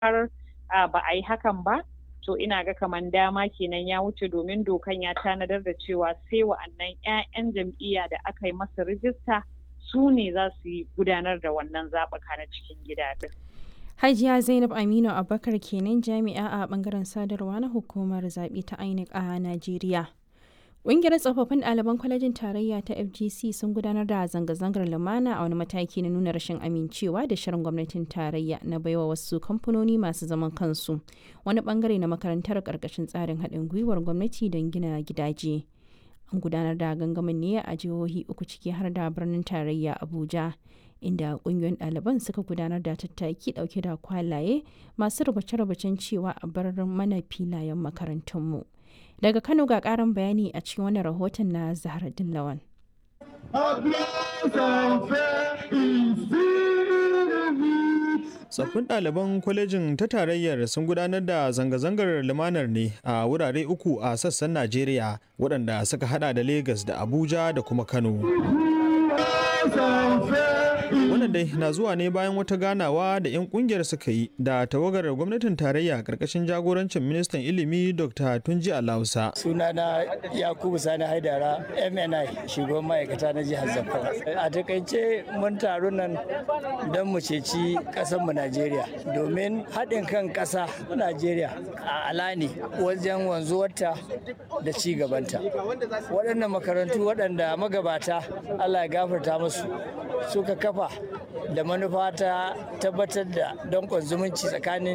har ba a yi hakan ba to ina ga kamar dama kenan ya wuce domin dokan ya tanadar da cewa sai wa'annan 'ya'yan jam'iyya da aka yi masa rijista su ne za su yi gudanar da wannan zaɓuka na cikin gida ɗin. Hajiya Zainab Aminu Abubakar kenan jami'a a bangaren sadarwa na hukumar zaɓe ta INEC a Najeriya. Ƙungiyar tsofaffin ɗaliban kwalejin tarayya ta FGC sun gudanar da zanga-zangar lumana a wani mataki na nuna rashin amincewa da shirin gwamnatin tarayya na baiwa wasu kamfanoni masu zaman kansu wani bangare na makarantar ƙarƙashin tsarin haɗin gwiwar gwamnati don gina gidaje. An gudanar da gangamin ne a jihohi uku ciki har da birnin tarayya Abuja. inda kungiyoyin ɗaliban suka gudanar da tattaki ɗauke da kwalaye masu rubuce-rubucen cewa a bar mana filayen makarantunmu. Daga Kano ga ƙarin bayani a cikin wani rahoton na Zahraddin Lawan. Tsaffin ɗaliban kwalejin ta tarayyar sun gudanar da zanga-zangar lumanar ne a wurare uku a sassan Najeriya waɗanda suka hada da Legas da Abuja da kuma Kano. wannan dai na zuwa ne bayan wata ganawa da 'yan kungiyar suka yi da tawagar gwamnatin tarayya karkashin jagorancin ministan ilimi dr tunji alausa sunana yakubu sani haidara mni shugaban ma'aikata na jihar zamfara a takaice mun taru nan don mu ceci mu najeriya domin haɗin kan ƙasa najeriya a alani wajen wanzuwarta da ci gabanta waɗannan makarantu waɗanda magabata allah ya gafarta musu suka kafa da manufa ta tabbatar da danƙon zumunci tsakanin